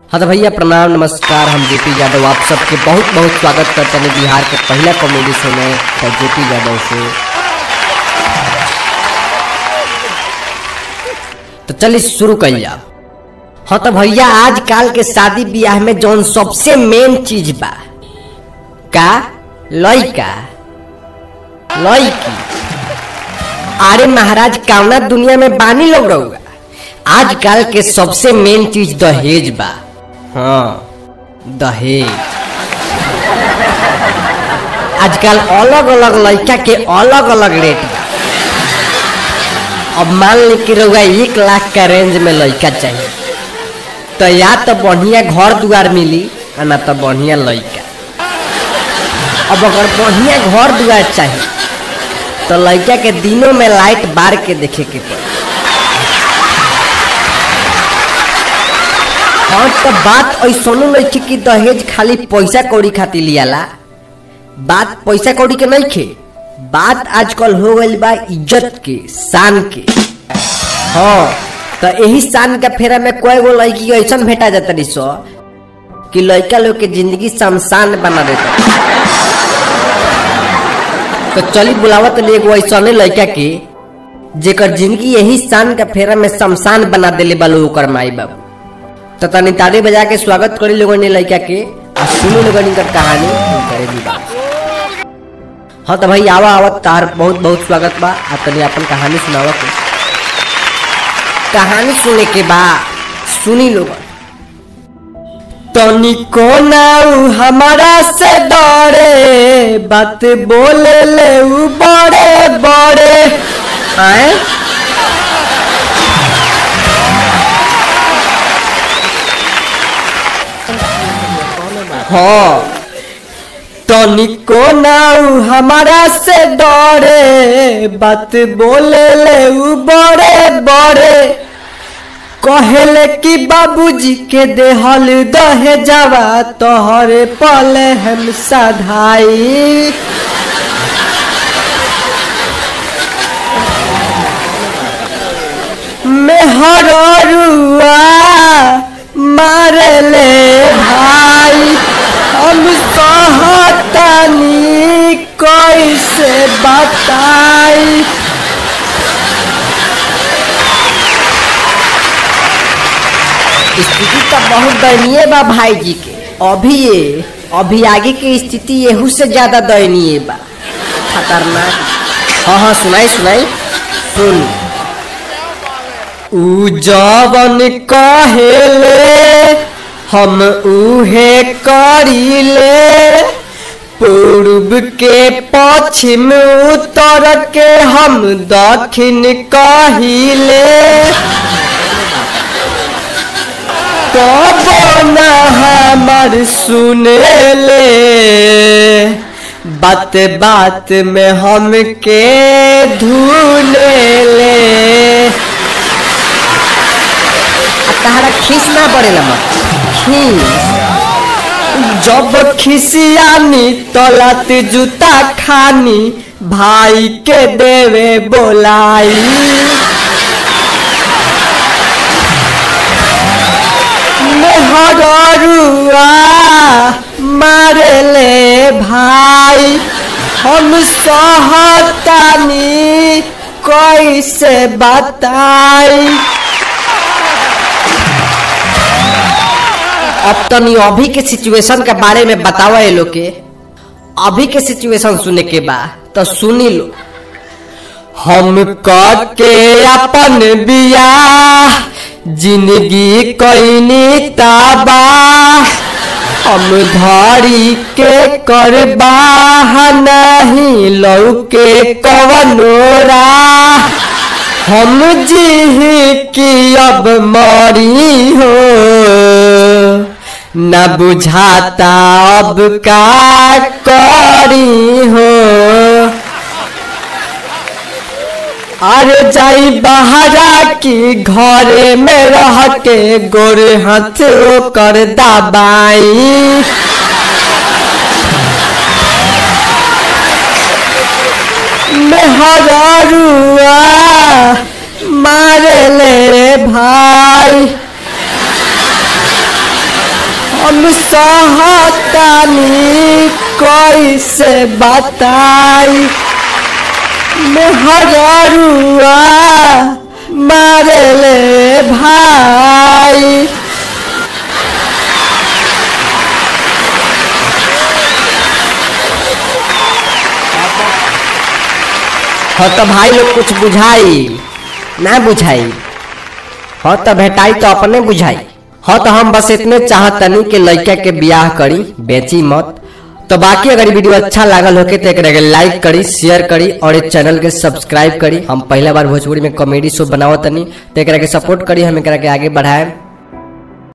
हाँ तो भैया प्रणाम नमस्कार हम जेपी यादव आप सबके बहुत बहुत स्वागत करते हैं बिहार के पहला कॉमेडी शो में तो जेपी यादव से तो चलिए शुरू कर जाओ हाँ तो भैया आजकल के शादी ब्याह में जौन सबसे मेन चीज बा का लइका लइकी अरे महाराज कावना दुनिया में बानी लोग रहुआ आजकल के सबसे मेन चीज दहेज बा हाँ दहेज आजकल अलग अलग लड़का के अलग अलग रेट बा अब मान ली कि रहुआ एक लाख का रेंज में लड़का चाहिए तो या तो बढ़िया घर द्वार मिली और ना तो बढ़िया लड़का अब अगर बढ़िया घर द्वार चाहिए तो लड़का के दिनों में लाइट बार के देखे के पड़ी हाँ तो बात ऐसा नहीं कि दहेज खाली पैसा कौड़ी खातिर लियाला बात पैसा कौड़ी के नहीं खे बात आजकल हो गई बा इज्जत के शान के हाँ तो यही शान के फेरा में कोई गो लड़की ऐसा भेटा जाता रही सो कि लड़का लोग के जिंदगी शमशान बना देता तो चली बुलावत ले एगो ऐसा लड़का के जेकर जिंदगी यही शान के फेरा में शमशान बना देले बालो ओकर माई बाबू तो तनी ताली बजा के स्वागत करी लोगों ने लड़का के और सुनी लोगों ने कहानी करे दी बात हाँ तो भाई आवा आवत तार बहुत बहुत स्वागत बा आ तनी अपन कहानी सुनावा के कहानी सुने के बाद सुनी लोगन तनिको नाउ हमारा से डरे बात बोले ले उ बड़े बड़े आए हाँ तनिको नाउ हमारा से डरे बात बोले ले उ बड़े बड़े कहले कि बाबूजी के देहल दहे जावा तोहरे पले हम सधाई मेहरुआ मारे ले भाई हम सहतनी कैसे बताई स्थिति तो बहुत दयनीय बा भाई जी के अभी ये अभी आगे की स्थिति यहू से ज्यादा दयनीय बा खतरनाक हाँ हाँ सुनाई सुनाई सुन उ जवन कहेले हम उहे करीले पूर्व के पश्चिम उत्तर के हम दक्षिण कहिले कब न हमर सुनेले बात बात में हमके धुनेले तहरा खीस ना पड़ेला मत खीस जब खिसियानी तलत जूता खानी भाई के देवे बोलाई मेहरुआ मारे ले भाई हम सहतानी कैसे बताई अब तनी अभी के सिचुएशन के बारे में बतावा ये लोग के अभी के सिचुएशन सुने के बा तो सुनी लो हम के अपन बियाह जिंदगी कैनी ताबा हम धरी के करबा नहीं लौके कवनोरा हम जी की अब मरी हो न बुझाता अब का करी हो अरे जाई बहरा की घरे में रह के गोरे हाथ कर दबाई मेहरुआ मारे ले भाई हम सहतानी कैसे बताई मेहरुआ मारे ले भाई हाँ तो भाई लोग कुछ बुझाई ना बुझाई हाँ तो भेटाई तो अपने बुझाई हाँ तो हम बस इतने चाहतनी कि लड़का के ब्याह करी बेची मत तो बाकी अगर वीडियो अच्छा लागल होके तो एक लाइक करी शेयर करी और इस चैनल के सब्सक्राइब करी हम पहला बार भोजपुरी में कॉमेडी शो बनावतनी तो एक के सपोर्ट करी हम एक के आगे बढ़ाए